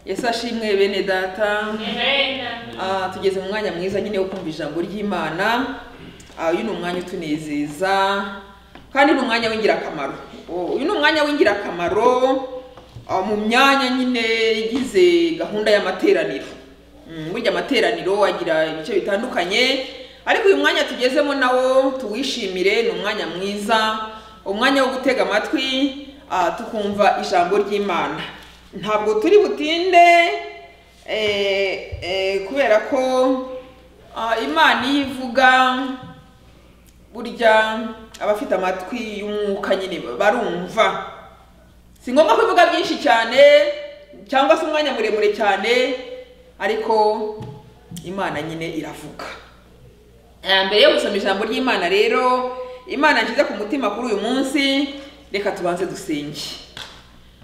yesu ashimwe bene data Amen. Ah, tugeze mu mwanya mwiza nyine wo kumva ijambo ry'imana Ah, uyu ni umwanya utunezeza kandi ni umwanya w'ingirakamaro Oh, uyu ni umwanya w'ingirakamaro ah, mu myanya nyine igize gahunda y'amateraniro Mm, burya amateraniro agira ibice bitandukanye ariko uyu mwanya tugezemo nawo tuwishimire ni umwanya mwiza umwanya wo gutega amatwi ah, tukumva ijambo ry'imana ntabwo turi butinde eh, eh, kubera ko ah, imana iyo ivuga burya abafite amatwi y'umwuka nyine barumva si ngombwa ko ivuga byinshi cyane cyangwa se umwanya muremure cyane ariko imana nyine iravuga Eh, mbere yo gusoma ijambo ry'imana rero imana nshyize ku mutima kuri uyu munsi reka tubanze dusenge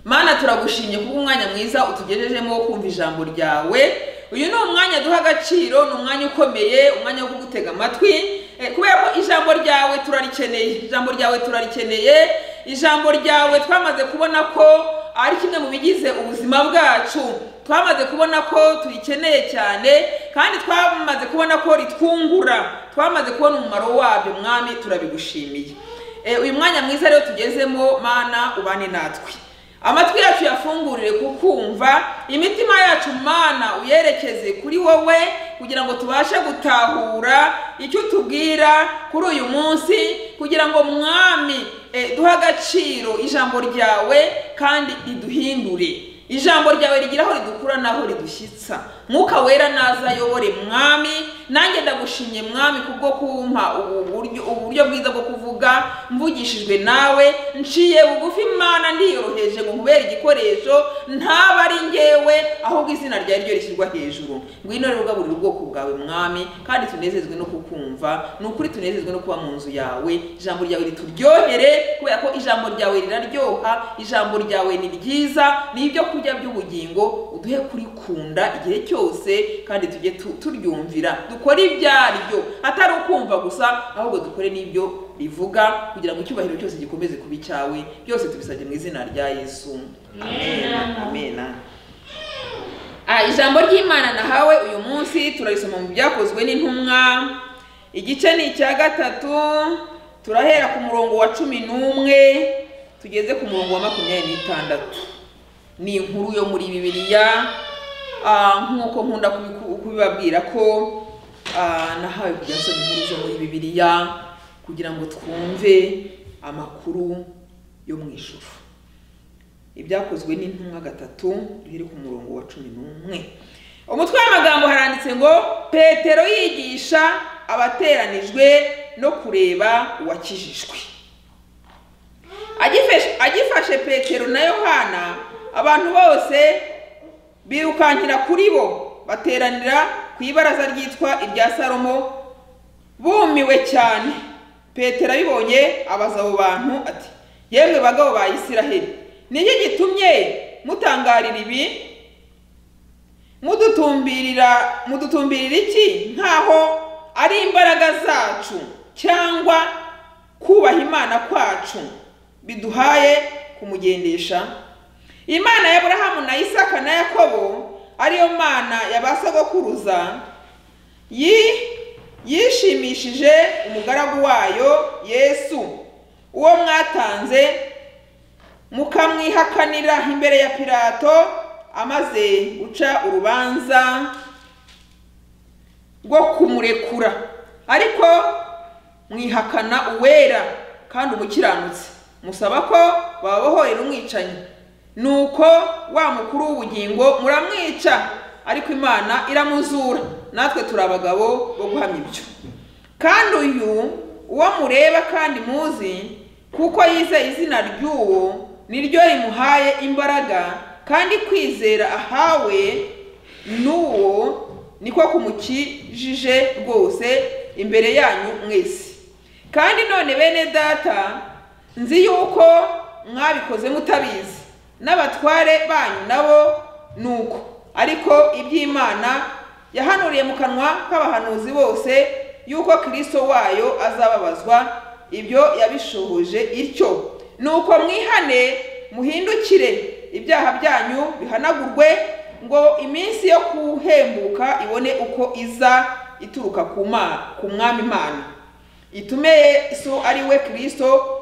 mana turagushimye kuba umwanya mwiza utugejejemo wo kumva ijambo ryawe uyu ni umwanya duha agaciro ni umwanya ukomeye umwanya wo kugutega amatwi eh, kubera ko ijambo ryawe turarikeneye ijambo ryawe turarikeneye ijambo ryawe twamaze kubona ko ari kimwe mu bigize ubuzima bwacu twamaze kubona ko turikeneye cyane kandi twamaze kubona ko ritwungura twamaze kubona umumaro wabyo mwami turabigushimiye Eh, uyu mwanya mwiza rero tugezemo mana ubane natwe amatwi yacu yafungurire kukumva imitima yacu mana uyerekeze kuri wowe kugira ngo tubashe gutahura icyo utubwira kuri uyu munsi kugira ngo mwami eh, duhe agaciro ijambo ryawe kandi riduhindure ijambo ryawe rigira aho ridukura n'aho ridushyitsa mwuka wera naza ayobore mwami nanjye ndagushimye mwami kubwo kumpa ubu buryo uburyo bwiza bwo kuvuga mvugishijwe nawe nciye bugufi imana ndiyoroheje ngo nkubere igikoresho ntaba ari ngewe ahubwo izina ryawe ryo rishyirwa hejuru ngwino rero ugaburira ubwoko bwawe mwami kandi tunezezwe no kukumva ni ukuri tunezezwe no kuba mu nzu yawe ijambo ryawe rituryohere kubera ko ijambo ryawe riraryoha ijambo ryawe ni ryiza ni ibyo kurya by'ubugingo uduhe kurikunda igihe cyose kandi tujye tu- turyumvira dukore ibyaryo atari ukumva gusa ahubwo dukore n'ibyo rivuga kugira ngo icyubahiro cyose gikomeze kuba icyawe byose tubisabye mu izina rya yesu amen amen Ah, ijambo ry'imana nahawe uyu munsi turarisoma mu byakozwe n'intumwa igice ni icya gatatu turahera ku murongo wa cumi n'umwe tugeze ku murongo wa makumyabiri n'itandatu ni inkuru yo muri bibiliya ah, nk'uko nkunda kubiku- kubibabwira ko ah, nahawe kujya nsoma inkuru zo muri bibiliya kugira ngo twumve amakuru yo mu ijuru ibyakozwe n'intumwa gatatu biri ku murongo wa cumi n'umwe umutwe w'amagambo haranditse ngo petero yigisha abateranijwe no kureba uwakijijwe Agifesh- agifashe petero na yohana abantu bose birukankira kuri bo bateranira ku ibaraza ryitwa irya salomo bumiwe cyane petero abibonye abaza abo bantu ati yemwe bagabo ba isiraheli ni iki gitumye mutangarira ibi mudutumbirira mudutumbirira iki nk'aho ari imbaraga zacu cyangwa kubaha imana kwacu biduhaye kumugendesha imana ya aburahamu na isaka na yakobo ariyo mana ya ba sogokuruza yi yishimishije umugaragu wayo yesu uwo mwatanze mukamwihakanira imbere ya pilato amaze guca urubanza rwo kumurekura ariko mwihakana uwera kandi umukiranutsi musaba ko babohorera umwicanyi nuko wa mukuru w'ubugingo muramwica ariko imana iramuzura natwe turi abagabo bo guhamya ibyo kandi uyu uwo mureba kandi muzi kuko yize izina ry'uwo niryo rimuhaye imbaraga kandi kwizera ahawe n'uwo niko kumukijije rwose imbere yanyu mwese kandi none bene data nzi yuko mwabikoze mutabizi n'abatware banyu nabo ni uko ariko iby'imana yahanuriye mu kanwa k'abahanuzi bose yuko kirisito wayo azababazwa ibyo yabishohoje ityo nuko mwihane muhindukire ibyaha byanyu bihanagurwe ngo iminsi yo kuhembuka ibone uko iza ituruka ku ma- ku mwami imana itume yesu ari we kirisito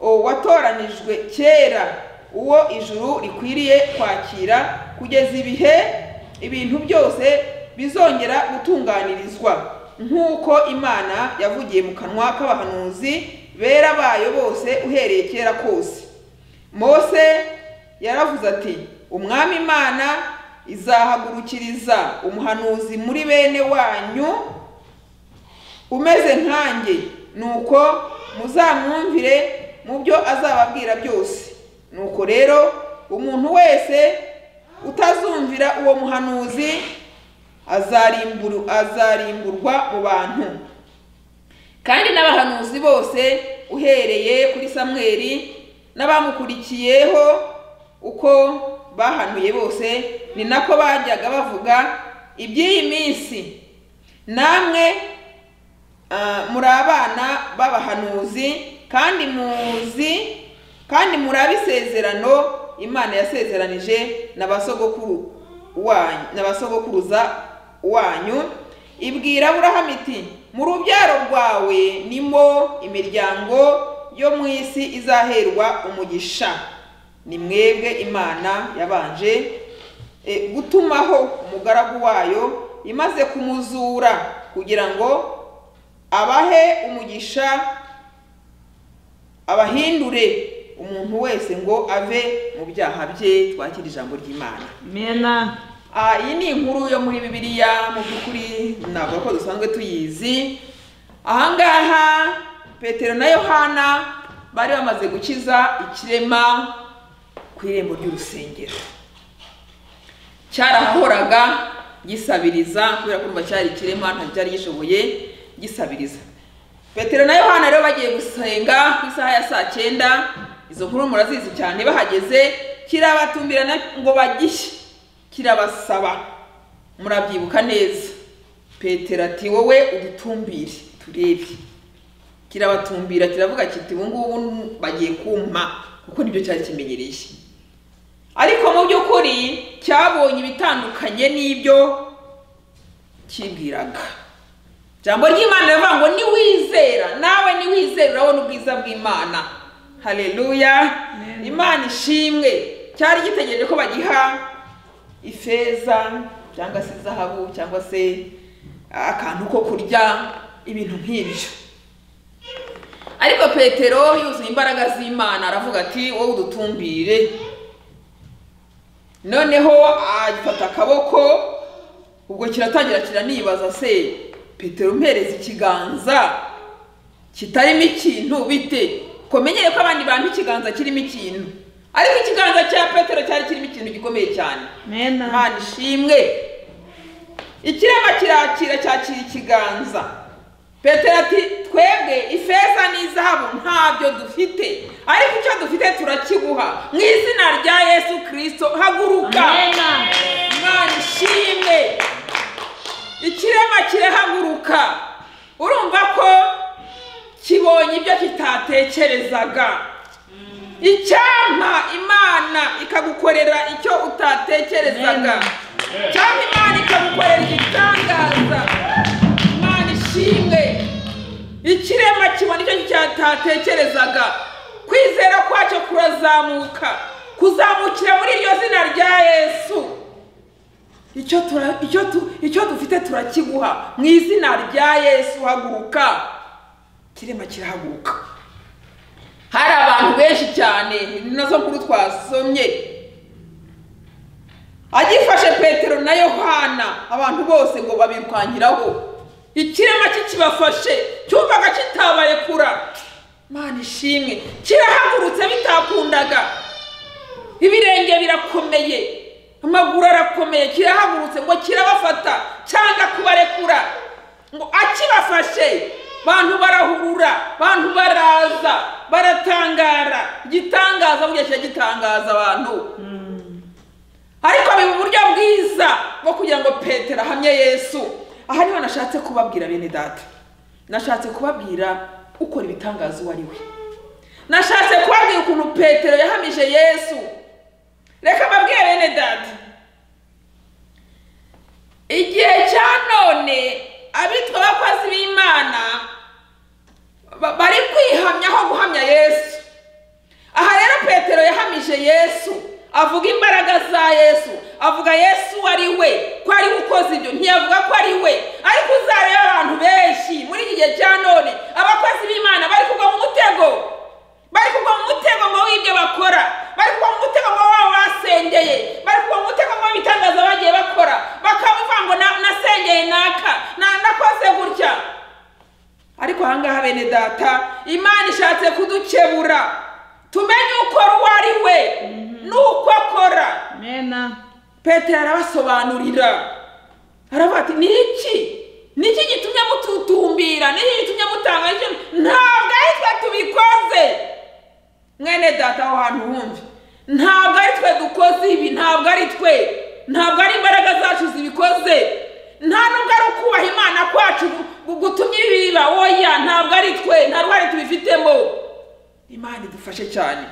o, watoranijwe kera uwo ijuru rikwiriye kwakira kugeza ibihe ibintu byose bizongera gutunganirizwa nk'uko imana yavugiye mu kanwa k'abahanuzi bera bayo bose uhereye kera kose mose yaravuze ati umwami imana izahagurukiriza umuhanuzi muri bene wanyu umeze nkanjye nuko muzamwumvire mu byo azababwira byose nuko rero umuntu wese utazumvira uwo muhanuzi azarimburu- azarimburwa mu bantu kandi n'abahanuzi bose uhereye kuri samweli n'abamukurikiyeho uko bahanuye bose ni nako bajyaga bavuga iby'iyi minsi namwe Ah, muri abana b'abahanuzi kandi muzi kandi muri abisezerano imana yasezeranije na ba sogokuru wanyu na ba sogokuruza wanyu ibwira aburahamu iti mu rubyaro rwawe nimo imiryango yo mu isi izaherwa umugisha ni mwebwe imana yabanje eh, gutumaho umugaragu wayo imaze kumuzura kugira ngo abahe umugisha abahindure umuntu wese ngo ave mu byaha bye twakira ijambo ry'imana mena Ah, iyi ni inkuru yo muri bibiliya mu by'ukuri ntabwo ko dusanzwe tuyizi ahangaha petero na yohana bari bamaze gukiza ikirema ku irembo ry'urusengero cyarahahoraga gisabiriza kubera ko urumva cyari ikirema ntabwo cyari gishoboye gisabiriza petero na yohana rero bagiye gusenga ku isaha ya saa cyenda izo nkuru murazizi cyane bahageze kirabatumbira na- ngo bagishye kirabasaba murabyibuka neza petero ati wowe udutumbire turebe kirabatumbira kiravuga kiti ubu ngubu bagiye kumpa kuko nibyo cyari kimenyereye ariko mu by'ukuri cyabonye ibitandukanye n'ibyo kibwiraga ijambo ry'imana riravuga ngo niwizera nawe niwizera urabona ubwiza bw'imana haleluya imana ishimwe cyari gitegereje ko bagiha ifeza cyangwa se zahabu cyangwa se akantu ko kurya ibintu nk'ibyo ariko petero yuzuye imbaraga z'imana aravuga ati wowe udutumbire noneho agifata akaboko ubwo kiratangira kiranibaza se petero mpereza ikiganza kitarimo ikintu bite ko menyeye ko abandi bantu ikiganza kirimo ikintu ariko ikiganza cya petero cyari kirimo ikintu gikomeye cyane mena imana ishimwe ikirema kirakira cyakira ikiganza petero ati twebwe ifeza n'izahabu ntabyo dufite ariko icyo dufite turakiguha mu izina rya yesu kirisito haguruka mena imana ishimwe ikirema kirahaguruka urumva ko kibonye ibyo kitatekerezaga icyampa imana ikagukorera icyo utatekerezaga cyangwa imana ikagukorera igitangaza imana ishimwe ikirema kibona icyo cyatatekerezaga kwizera kwacyo kurazamuka kuzamukira muri iryo zina rya yesu icyo tura- icyo tu- icyo dufite turakiguha mu izina rya yesu haguruka kirema kirahaguruka hari abantu benshi cyane ni nazo nkuru twasomye agifashe petero na yohana abantu bose ngo babirwanyiraho ikirema kikibafashe cyumvaga kitabaye kura mana ishimwe kirahagurutse bitakundaga ibirenge birakomeye amaguru arakomeye kirahagurutse ngo kirabafata cyanga kubarekura ngo akibafashe bantu barahurura bantu baraza baratangara igitangaza burya kiragitangaza abantu ariko biri mu buryo bwiza bwo kugira ngo petero ahamye yesu aha niho nashatse kubabwira bene data nashatse kubabwira ukora ibitangaza uwo ari we nashatse kubabwira ukuntu petero yahamije yesu reka mbabwire bene data avuga yesu ari we ko ari we ukoze ibyo ntiyavuga ko ari we ariko uzarebe abantu benshi muri iki gihe cya none abakozi b'imana bari kugwa mu mutego bari kugwa mu mutego ngo w'ibyo bakora bari kugwa mu mutego ngo baba basengeye bari kugwa mu mutego ngo ibitangaza bagiye bakora bakavuga ngo na- nasengeye naka na- nakoze gutya ariko ahangaha bene data imana ishatse kudukebura tumenye ukora uwo ari we n'uko akora mena petero arabasobanurira aravuga ati ni iki ni iki gitumye mututumbira ni iki gitumye mutanga icyo- ntabwo ari twe tubikoze mwene data aho hantu wumve ntabwo ari twe dukoze ibi ntabwo ari twe ntabwo ari imbaraga zacu zibikoze nta nubwo ari ukubaha imana kwacu gu- gu- gutumye ibi biba oya ntabwo ari twe nta ruhare tubifitemo imana idufashe cyane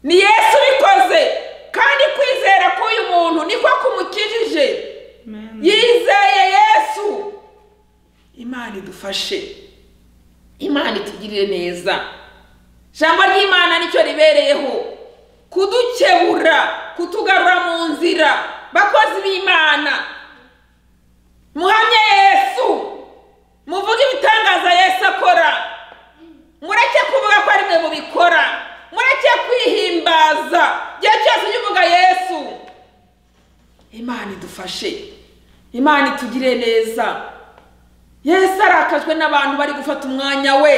ni yesu ubikoze kandi kwizera k'uyu muntu niko kumukijije mena yizeye yesu imana idufashe imana itugirire neza ijambo ry'imana nicyo ribereyeho kudukebura kutugarura mu nzira bakozi b'imana muhamye yesu muvuge ibitangaza yesu akora mureke kuvuga ko ari mwe mubikora mureke kwihimbaza igihe cyose ujye uvuga yesu imana idufashe imana itugire neza yesu arakajwe n'abantu bari gufata umwanya we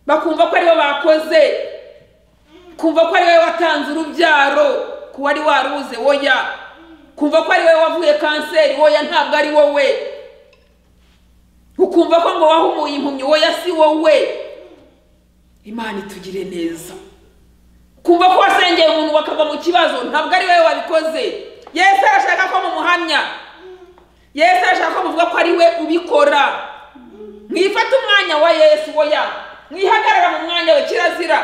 bakumva ko ariwe bakoze kumva ko ariwe watanze urubyaro ko wari warubuze woya kumva ko ariwe wavuye kanseri woya ntabwo ari wowe ukumva ko ngo wahumuye impumyi woya si wowe imana itugire neza kumva ko wasengeye umuntu bakava mu kibazo ntabwo ari wowe wabikoze yesu arashaka ko mumuhamya yesu arashaka ko muvuga ko ari we ubikora mwifate umwanya wa yesu woya mwihagarara mu mwanya we kirazira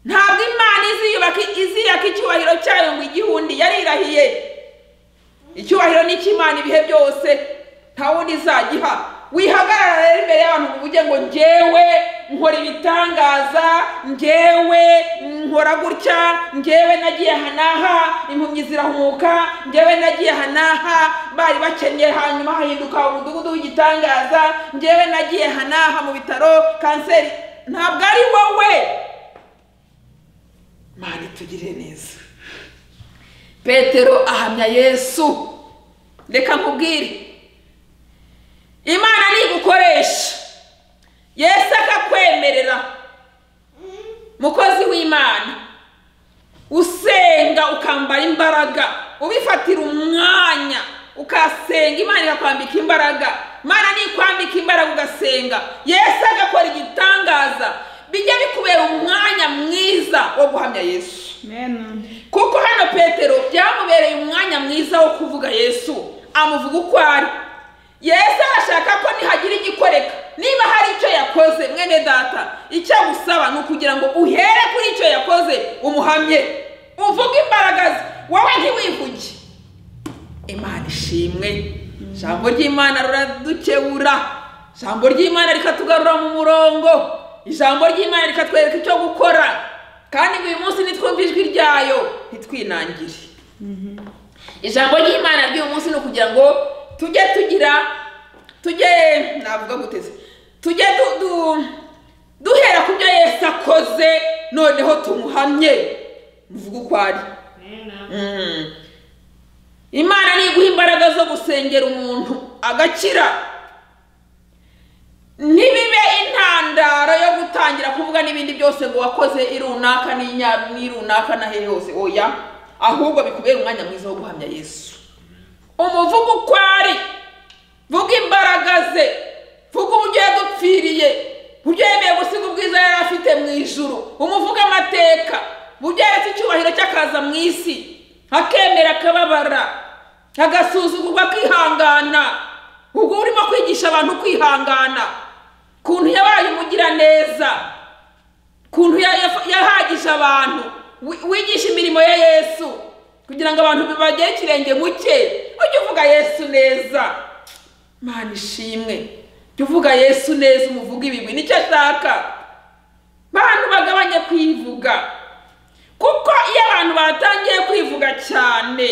ntabwo imana iziyubaka iziyaka icyubahiro cyayo ngo igihundi yarirahiye icyubahiro ni icy'imana ibihe byose nta wundi izagiha wihagarara rero imbere y'abantu uvuge ngo ngewe nkora ibitangaza ngewe nkora gutya ngewe nagiye aha n'aha impumyi zirahumuka ngewe nagiye aha n'aha bari bakennye hanyuma hahinduka umudugudu w'igitangaza ngewe nagiye aha n'aha mu bitaro kanseri ntabwo ari wowe mana itugire neza petero ahamya yesu reka nkubwire imana nigukoresha yesu akakwemerera mukozi w'imana usenga ukambara imbaraga ubifatira umwanya ukasenga imana ikakwambika imbaraga imana nikwambika imbaraga ugasenga yesu agakora igitangaza bijya bikubera umwanya mwiza wo guhamya yesu mena kuko hano petero byamubereye umwanya mwiza wo kuvuga yesu amuvuga uko ari yesu arashaka ko nihagira igikoreka niba hari icyo yakoze mwene data icyo agusaba ni ukugira ngo uhere kuri icyo yakoze umuhamye uvuge imbaraga ze wowe ntiwivuge imana ishimwe ijambo ry'imana riradukebura ijambo ry'imana rikatugarura mu murongo ijambo ry'imana rikatwereka icyo gukora kandi ngo uyu munsi nitwumve ijwi ryayo ntitwinangire ijambo ry'imana ry'uyu munsi ni ukugira ngo tujye tugira tujye navuga guteze tujye du- du- duhera ku byo yesu akoze noneho tumuhamye muvuge uko ari Mm. imana niguha imbaraga zo gusengera umuntu agakira ntibibe intandaro yo gutangira kuvuga n'ibindi byose ngo wakoze irunaka n'inya- n'irunaka n'ahe yose oya ahubwo bikubera umwanya mwiza wo guhamya yesu umuvugo uko ari vuga imbaraga ze vuga uburyo yadupfiriye uburyo yemeye gusiga ubwiza yari afite mu ijuru umuvuga amateka uburyo yaretse icyubahiro cy'akaza mu isi akemera akababara agasuzugurwa akihangana ubwo urimo kwigisha abantu kwihangana ukuntu yabaye umugiraneza ukuntu ya- ya- yahagije abantu wi- wigisha imirimo ya yesu kugira ngo abantu bagere ikirenge mu cye ujye uvuga yesu neza mana ishimwe jya uvuga yesu neza umuvuga ibigwi nicyo ashaka bantu bagabanye kwivuga kuko iyo abantu batangiye kwivuga cyane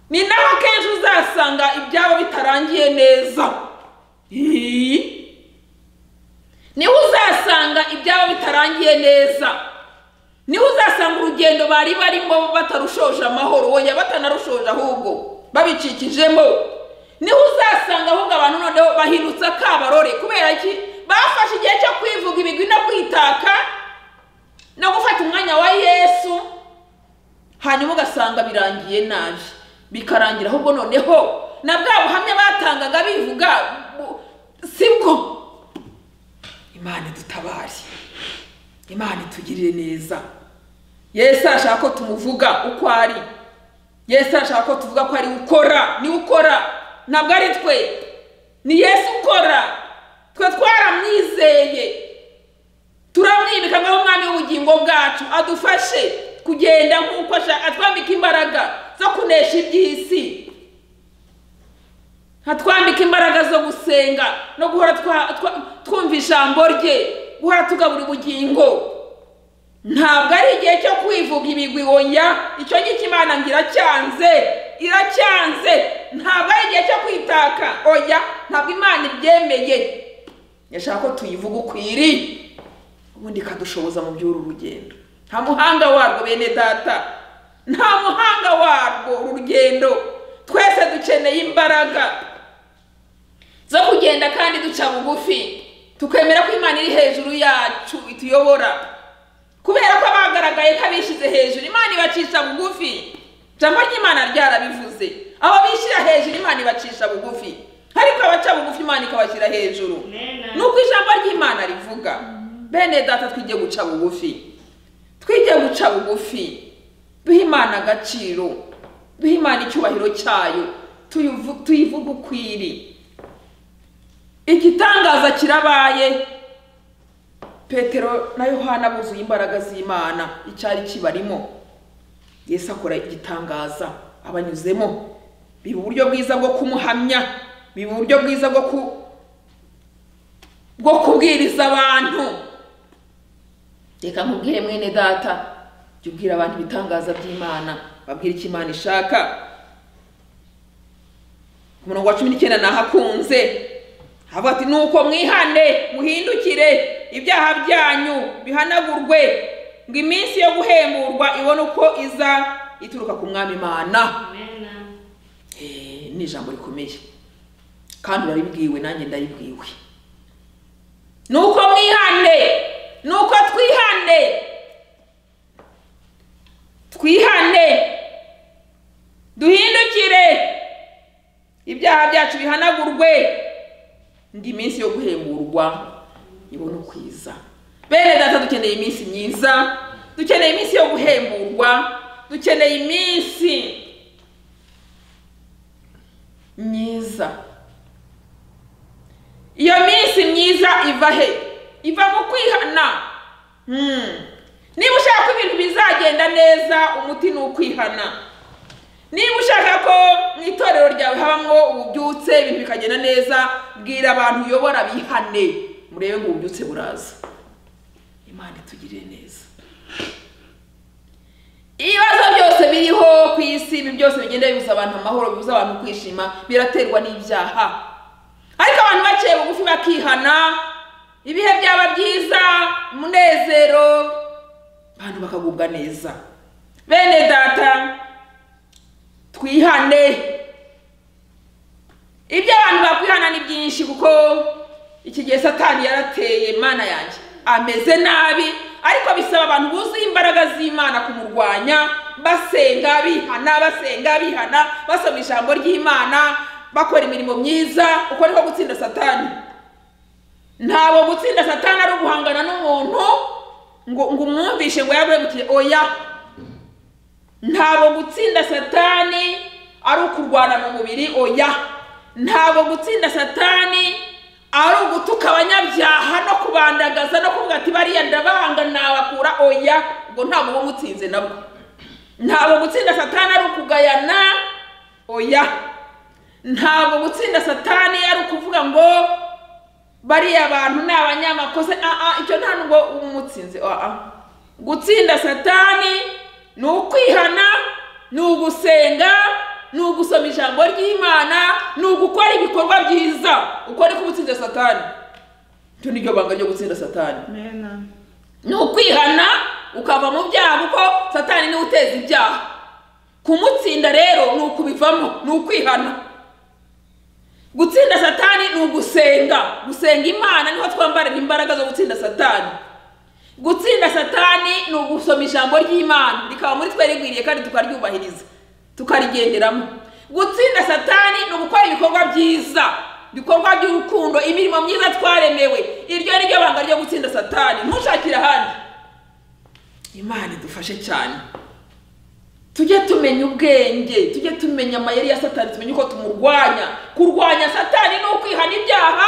ni naho akenshi uzasanga ibyabo bitarangiye neza Hii. niho uzasanga ibyabo bitarangiye neza niho uzasanga urugendo bari barimo batarushoje amahoro wongera batanarushoje ahubwo babicikijemo niho uzasanga ahubwo abantu noneho bahindutse akabarore kubera iki bafashe igihe cyo kwivuga ibigwi no kwitaka no gufata umwanya wa yesu hanyuma ugasanga birangiye nabi bikarangira ahubwo noneho na bwa buhamya batangaga bivuga bu- si bwo imana idutabare imana itugirire neza yesu arashaka ko tumuvuga uko ari yesu arashaka ko tuvuga ko ari we ukora ni we ukora ntabwo ari twe ni yesu ukora twe twaramwizeye turamwimika ngaho umwami w'ubugingo bwacu adufashe kugenda nk'uko ashaka atwambika imbaraga zo kunesha iby'isi atwambika imbaraga zo gusenga no guhora twa- twa- twumva ijambo rye guhora tugabura ubugingo ntabwo ari igihe cyo kwivuga ibigwi oya icyo ngicyo imana ngo iracyanze iracyanze ntabwo ari igihe cyo kwitaka oya ntabwo imana ibyemeye yashaka ko tuyivuga ukwiriye ubundi ikadushoboza mu by'uru rugendo nta muhanga warwo bene data nta muhanga warwo uru rugendo twese dukeneye imbaraga zo kugenda kandi duca bugufi tukemera ko imana iri hejuru yacu ituyobora kubera ko abagaragaye ko abishyize hejuru imana ibacisha bugufi ijambo ry'imana ryarabivuze abo bishyira hejuru imana ibacisha bugufi ariko abaca bugufi imana ikabashyira hejuru Amen. nuko ijambo ry'imana rivuga bene data twige guca bugufi twige guca bugufi duhe imana agaciro duhe imana icyubahiro cyayo tuyivu- tuyivuge ukwiri igitangaza kirabaye petero na yohana buzuye imbaraga z'imana icyari kibarimo yesu akora igitangaza abanyuzemo biba uburyo bwiza bwo kumuhamya biba uburyo bwiza bwo ku, bwo kubwiriza abantu reka nkubwire mwene data jya ubwira abantu ibitangaza by'imana babwire icyo imana ishaka ku murongo wa cumi n'icyenda nahakunze havuga ati nuko mwihane muhindukire ibyaha byanyu bihanagurwe ngo iminsi yo guhemburwa ibone uko iza ituruka ku mwami imana Amen. Eh, ni ijambo rikomeye kandi uraribwiwe nanjye ndaribwiwe nuko mwihane nuko twihane twihane duhindukire ibyaha byacu bihanagurwe ngo iminsi yo guhemburwa ibone ukwiza bene data dukeneye iminsi myiza dukeneye iminsi yo guhemburwa dukeneye iminsi myiza iyo minsi myiza iva he iva mu kwihana Hmm. niba ushaka ko ibintu bizagenda neza umuti ni ukwihana niba ushaka ko mu itorero ryawe habamo ububyutse ibintu bikagenda neza bwira abantu uyobora bihane murebe ngo ububyutse buraza imana itugirire neza ibibazo byose biriho ku isi ibi byose bigenda bibuza abantu amahoro bibuza abantu kwishima biraterwa n'ibyaha ariko abantu baciye bugufi bakihana ibihe byaba byiza umunezero abantu bakagubwa neza bene data twihane ibyo abantu bakwihana ni byinshi kuko iki gihe satani yarateye mana yanjye ameze nabi ariko bisaba abantu buzuye imbaraga z'imana kumurwanya basenga bihana basenga bihana basoma ijambo ry'imana bakora imirimo myiza uko niko gutsinda satani ntabwo gutsinda satani ari uguhangana n'umuntu ngo ngo umwumvishe ngo yaguhemukire oya ntabwo gutsinda satani ari ukurwana mu mubiri oya ntabwo gutsinda satani ari ugutuka abanyabyaha no kubandagaza no kuvuga ati bariya ndabanga nabakura oya ubwo ntabwo uba umutsinze nabwo ntabwo gutsinda satani ari ukugayana oya ntabwo gutsinda satani ari ukuvuga ngo bariya bantu ni abanyamakosa ah, ah, icyo nta nubwo uba umutsinze ah, ah. gutsinda satani ni ukwihana ni ugusenga ni ugusoma ijambo ry'imana ni ugukora ibikorwa byiza uko niko uba utsinze satani iryo niryo banga ryo gutsinda satani Amen. ni ukwihana ukava mu byaha kuko satani niwe uteza ibyaha kumutsinda rero ni ukubivamo ni ukwihana gutsinda satani ni ugusenga gusenga imana niho twambarira imbaraga zo gutsinda satani gutsinda satani ni ugusoma ijambo ry'imana rikaba muri twe rigwiriye kandi tukaryubahiriza tukarigenderamo gutsinda satani ni ugukora ibikorwa byiza ibikorwa by'urukundo imirimo myiza twaremewe iryo ni ryo banga ryo gutsinda satani ntushakire ahandi imana idufashe cyane tujye tumenya ubwenge tujye tumenya amayeri ya satani tumenye uko tumurwanya kurwanya satani ni ukwihana ibyaha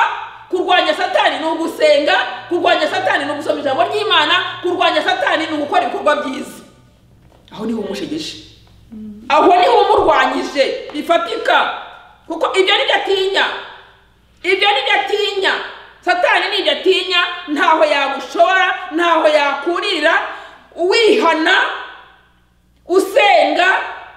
kurwanya satani ni ugusenga kurwanya satani ni ugusoma ijambo ry'imana kurwanya satani ni ugukora ibikorwa byiza aho niho umushegeshe aho niho umurwanyije bifatika kuko ibyo nibyo atinya ibyo nibyo atinya satani nibyo atinya ntaho yagushora ntaho yakurira wihana usenga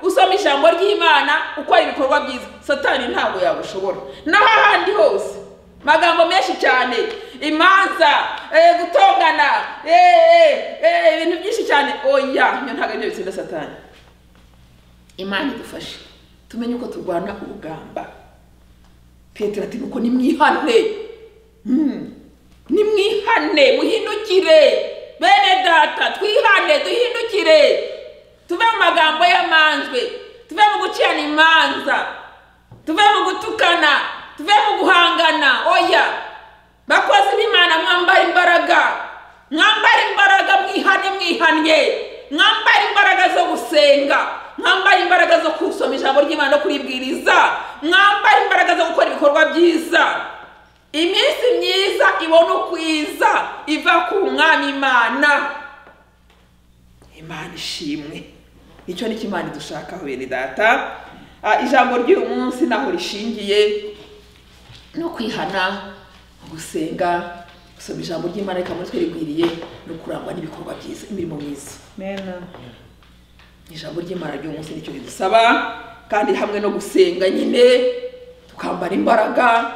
usoma ijambo ry'imana ukora ibikorwa byiza satani ntabwo yagushobora naho ahandi hose magambo menshi cyane imanza eh, gutongana eh, eh, ibintu byinshi cyane oya ibyo ntabwo ari byo bitsinda satani imana idufashe tumenye uko turwana urugamba petero ati nuko nimwihane Mm. nimwihane muhindukire bene data twihane duhindukire tuve mu magambo y'amanjwe tuve mu gucirana imanza tuve mu gutukana tuve mu guhangana oya bakozi b'imana mwambara imbaraga mwambare imbaraga mwihane mwihanye mwambare imbaraga zo gusenga mwambare imbaraga zo kusoma ijambo ry'imana no kuribwiriza mwambare imbaraga zo gukora ibikorwa byiza iminsi myiza ibona ukwiza iva ku mwami imana imana ishimwe icyo ni cyo imana idushakaho bene data Ah, ijambo ry'uyu munsi naho rishingiye no kwihana gusenga gusoma ijambo ry'imana rikaba muri twe rigwiriye no kurangwa n'ibikorwa byiza imirimo myiza Amen. ijambo ry'imana ry'uyu munsi nicyo ridusaba kandi hamwe no gusenga nyine tukambara imbaraga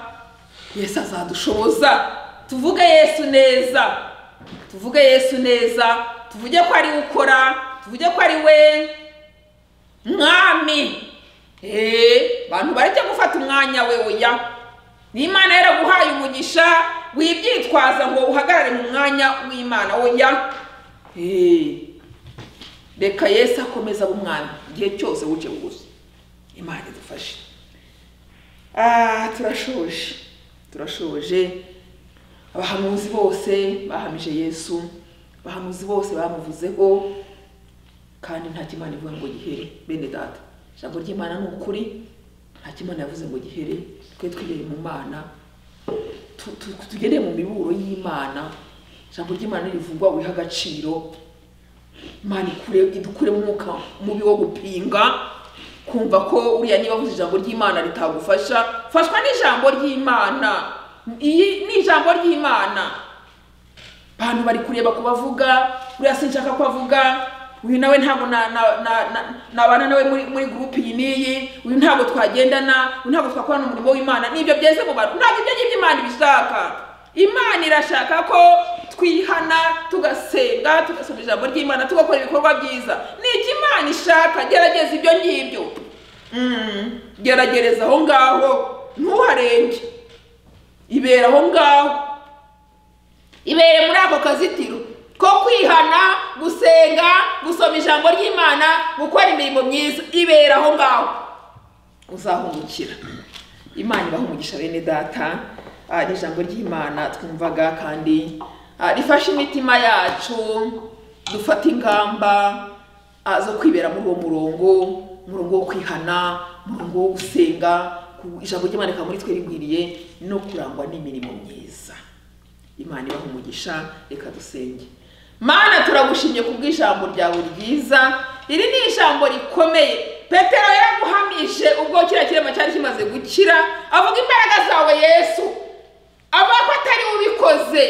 yesu azadushoboza tuvuge yesu neza tuvuge yesu neza tuvuge ko ari we ukora tuvuge ko ari we mwami eee abantu barajya gufata umwanya we oya n'imana yaraguhaye umugisha wibyitwaza ngo uhagarare mu mwanya w'imana oya eee reka yesu akomeza abe umwami igihe cyose wuce buguzi imana idufashe Ah, turashoje turashoje abahanuzi bose bahamije yesu abahanuzi bose bamuvuzeho kandi nta kimana ivuga ngo gihere bene data ijambo ry'imana ni ukuri nta kimana yavuze ngo gihere twe twibere mu mana tu- tu- tugendere mu miburo y'imana ijambo ry'imana nirivugwa wiha agaciro imana ikure idukure mu mwuka mubi wo gupinga kumva ko uriya niba avuze ijambo ry'imana ritagufasha fashwa n'ijambo ry'imana iyi ni ijambo ry'imana abantu bari kureba ku bavuga uriya sinshaka ko avuga uyu nawe ntabwo na- na- na- na- nabana nawe muri muri gurupe iyi n'iyi uyu ntabwo twagendana uyu ntabwo twakorana umurimo w'imana nibyo byeze mu bantu ntabwo ibyo ngibyo imana ibishaka imana irashaka ko twihana tugasenga tugasoma ijambo ry'imana tugakora ibikorwa byiza ni iki imana ishaka gerageza ibyo ngibyo Mm, geragereza aho ngaho ntuharenge ibera aho ngaho ibere muri ako kazitiro ko kwihana gusenga gusoma ijambo ry'imana gukora imirimo myiza ibera aho ngaho uzahungukira imana ibaha umugisha bene data Ah, ni ijambo ry'imana twumvaga kandi ah, rifashe imitima yacu dufata ingamba ah, zo kwibera muri uwo murongo umurongo wo kwihana umurongo wo gusenga ku- ijambo ry'imana rikaba muri twe rigwiriye no kurangwa n'imirimo myiza imana ibaha umugisha reka dusenge mana turagushimye kubw'ijambo ryawe ryiza iri ni ijambo rikomeye petero yaraguhamije ubwo kiriya kirema cyari kimaze gukira avuga imbaraga zawe yesu avuga ko atari we ubikoze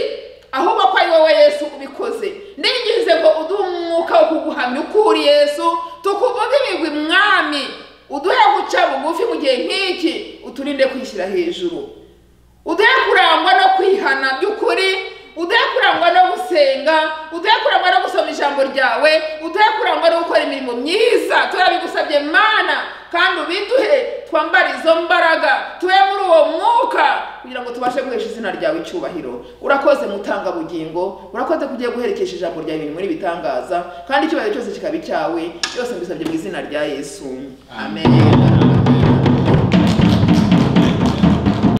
ahubwo ko ari wowe yesu ubikoze ningize ngo uduhe umwuka wo kuguhamya uko uri yesu tukuvuge twigwa umwami uduhe guca bugufi mu gihe nk'iki uturinde kwishyira hejuru uduhe kurangwa no kwihana by'ukuri uduhe kurangwa no gusenga uduhe kurangwa no gusoma ijambo ryawe uduhe kurangwa no gukora imirimo myiza turabigusabye mana kandi ubiduhe twambare izo mbaraga tube muri uwo mwuka kugira ngo tubashe guhesha izina ryawe icyubahiro urakoze mutanga bugingo urakoze ko ugiye guherekesha ijambo ryawe ibintu muri bitangaza kandi icyubahiro cyose kikaba icyawe byose mbisabye mu izina rya yesu amen.